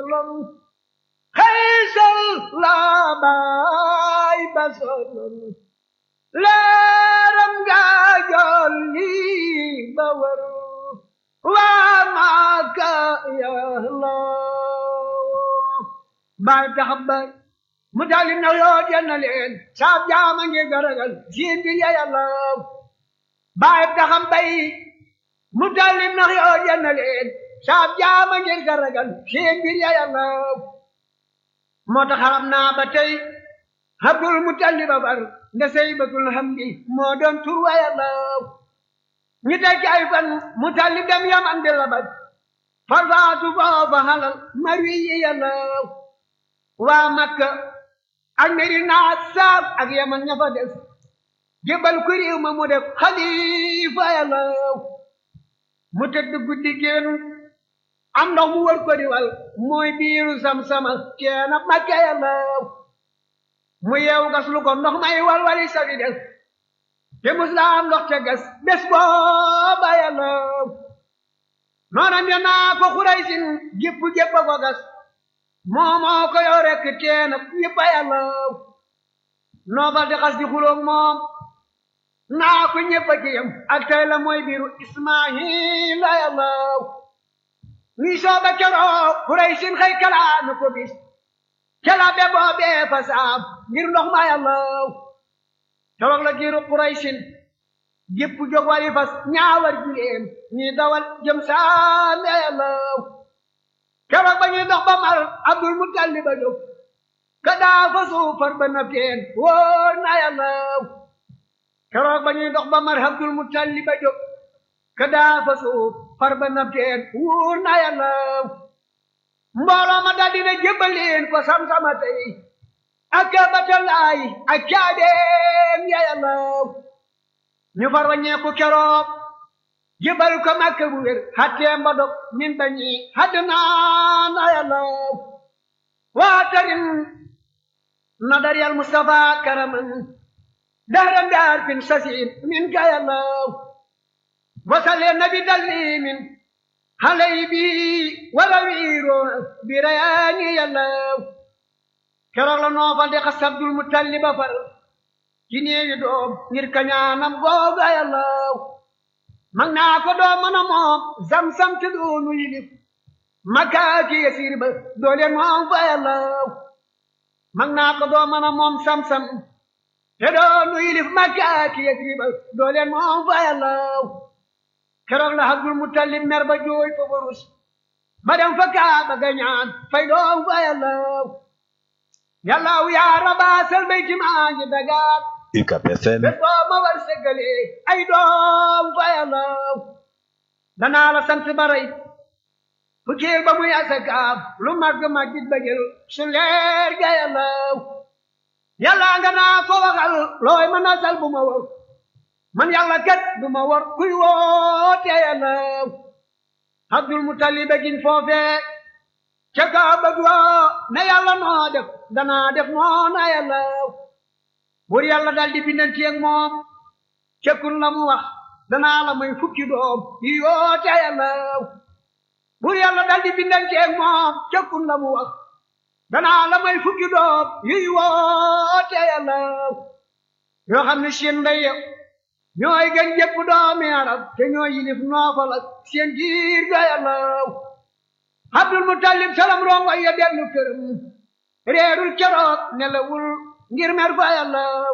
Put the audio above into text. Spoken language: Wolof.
sallam xaysal la baay ba sallam leeram nga jolli ba war waa Makka yàlla baay tax baay mu dalim na yoo jenna leen saab jaama ngi garagal siin bi ya yàlla baay taxam bay mu dalim na yoo jenna leen saab jaama ngi garagal siin bi ya yàlla moo tax xaram naa ba tey Abdul Mutalib ba bar nda saybatul hamdi moo doon tur wa yàlla ñi teg ci ay fan Mutalib dem yaman di labat farfaatu foofa halal marwi yi yàlla waa Makka ak Medina saab ak yaman ña fa des jébal ku réew ma mu def xalifa yàlla mu tëdd guddi génn am ndox mu wër ko diwal mooy biiru sam-sama keena Makka yàlla mu yeewu gas lu ko ndox may walwali sabi des te muslaam ndox te gas bés booba yàlla noona mbe naa ko xuraysin gépp gépp a ko gas moomoo ko yow rekk teena yëpp a yàlla noofal di xas di xuloog moom naa ko ñëpp a ci yam ak tey la mooy biiru ismaahila yàlla ni sooba keroo xuraysin xëy kalaanu ko bis kela be boobee fa saam ngir ndox ma yàlla keroog la giiru Quraysin gépp jóg wari fas ñaawar jileem ñi dawal jëm saame yàlla keroog ba ñuy dox ba mar Abdul Muttalib a jóg ka daa fa suufar ba na teen wóor na yàlla keroog ba ñuy dox ba mar Abdul Muttalib a jóg ka daa fa suufar ba na teen wóor na yàlla mbooloo ma daldi na jébbaleen ko sam-sama tey ak batalaay ak caabeem ya yàlla ñu far waññeeku keroog jébbal ko Makka bu wér xatteem ba dog min bañi hadd naa na yàlla waatarin nadar yal Mustafa karaman dahran daar fin sasin min ka yàlla wasale nabi dalli min halay bi wala wiiro bi rayaani yàlla keroog la noofal di xas Abdul Mutalib ba far ci néewi doom ngir kañaanam googa yàlla mag naa ko doom mën a moom zam-zam te doonu yilif makaaki yasiir ba doole moom fa yàlla mag naa ko doom mën a moom sam-sam te doonu yilif makaaki yasiir ba doole moom fa yàlla keroog la Abdul Mutalib mer ba jooy fa barus ba dem fa Kaaba ga ñaan fay doom fa yàlla yàllaaw yaa rabaasal bayti maa ngi dagaat UCAB FM bés boo ma war segale ay doom fa yàllaaw danaa la sant baray fukkeel ba muy asakaam lu màgg màggit ba jël su leer ga yàllaaw yàllaa nga naa ko waxal looy ma nasal bu ma war man yàlla kat du ma war kuy woote yàllaaw Abdul Mutalib gin foofee ca Kaaba ga ne yàlla noo def danaa def noona yàlla bur yàlla dal di bindanti ak moom cekkun la mu wax danaa la may fukki doom yi yoote yàlla bur yàlla dal di bindanti ak moom cekkun la mu wax danaa la may fukki doom yi woote yàlla yoo xam ne seen ndey ñooy gën jëpp doomi arab te ñooy yilif noofal ak seen giir ga yàlla Abdul Mutalib salam rongo ya dellu këram réerul keroog nelawul ngir mer fa yàlla